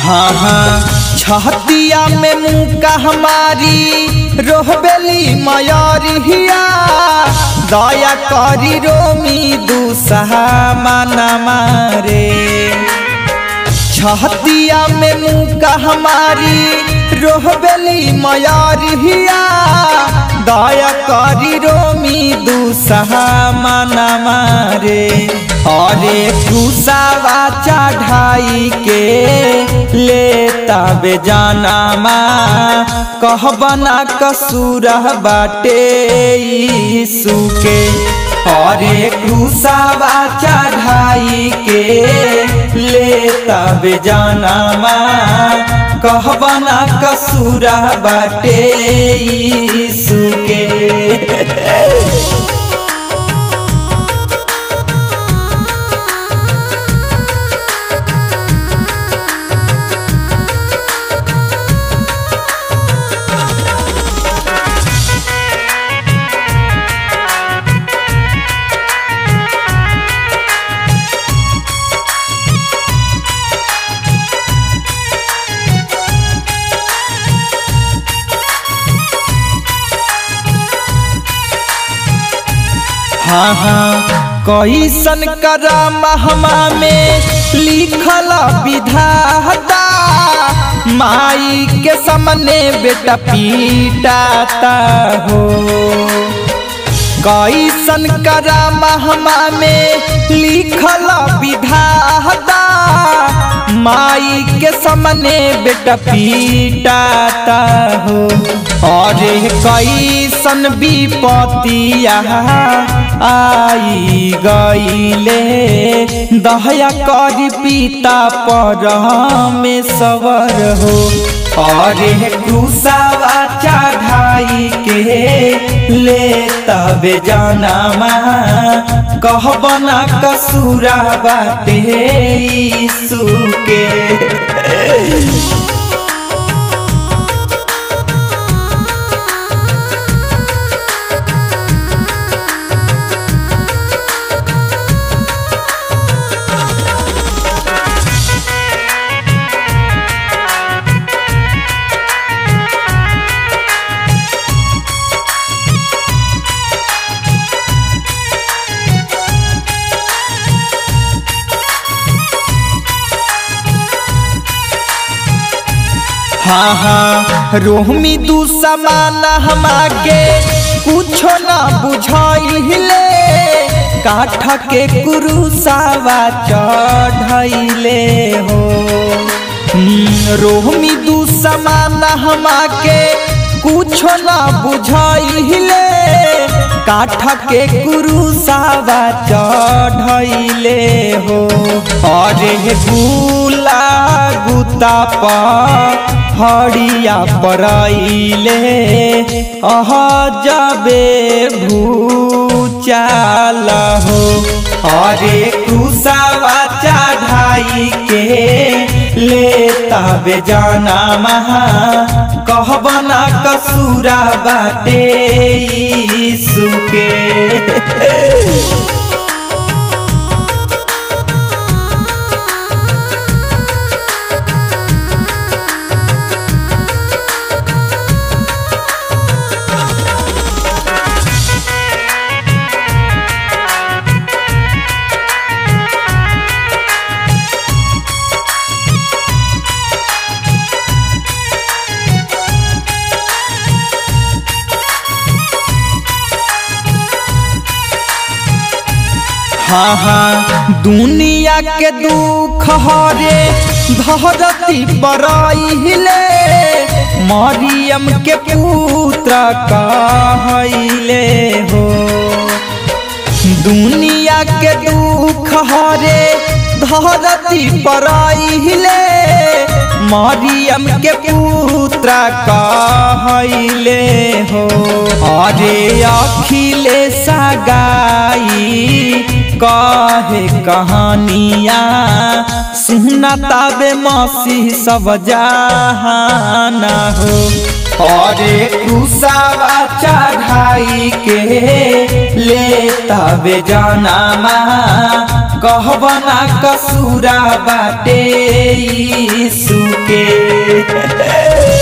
हाँ हाँ छहतिया में मुका हमारी रोहबेली मयरिया दया करी रोमी दूसहा माना मारे छहतिया में मुका हमारी रोहबेली मयरिया दया करी रोमी दूसहा माना मारे अरे कुसावा चढ़ाई के लेता बेजाना माँ कहबना कसूर बाटे यीशु के अरे कुसावा चढ़ाई के लेता बेजाना माँ कहबना कसूर बाटे यीशु के हाँ हाँ कैसन करम हमा में लिखल विधाता माई के सामने बेटा पीटाता हो कैसन करम हमा में लिखल विधाता माई के सामने बेटा पीटाता हो अरे कैसन विपतिया आई गईले दया करी पिता पर में सवर हो अरे कुसावा चढ़ाई के ले तबे जाना कहबना कसूरा बाटे यीशु के हाँ हाँ रोहमी तू समान हमाके कुछो न बुझाइले काठ के कुरुसावा चढ़ैले हो रोहमी तू समान हमाके कुछो न बुझाइले काठ के कुरुसावा चढ़ैले हो अरे गुला गुता पर हड़िया परैले अह जबे भूचाल हो अरे कुसावा चढ़ाई के ले तबे जाना महा कहबना कसूरा बाटे यीशु के हाँ हाँ दुनिया के दुख हरे धरती बरैले मरियम के पुत्र कहले हो दुनिया के दुख हरे धरती बरैले मरियम के पुत्र कहले हो अरे अखिलेश गाई कहे कहानिया सुना ताबे मसीह सब जहाना हो अरे कुसावा चढ़ाई के ले तबे जाना कहबना कसूरा बाटे यीशु के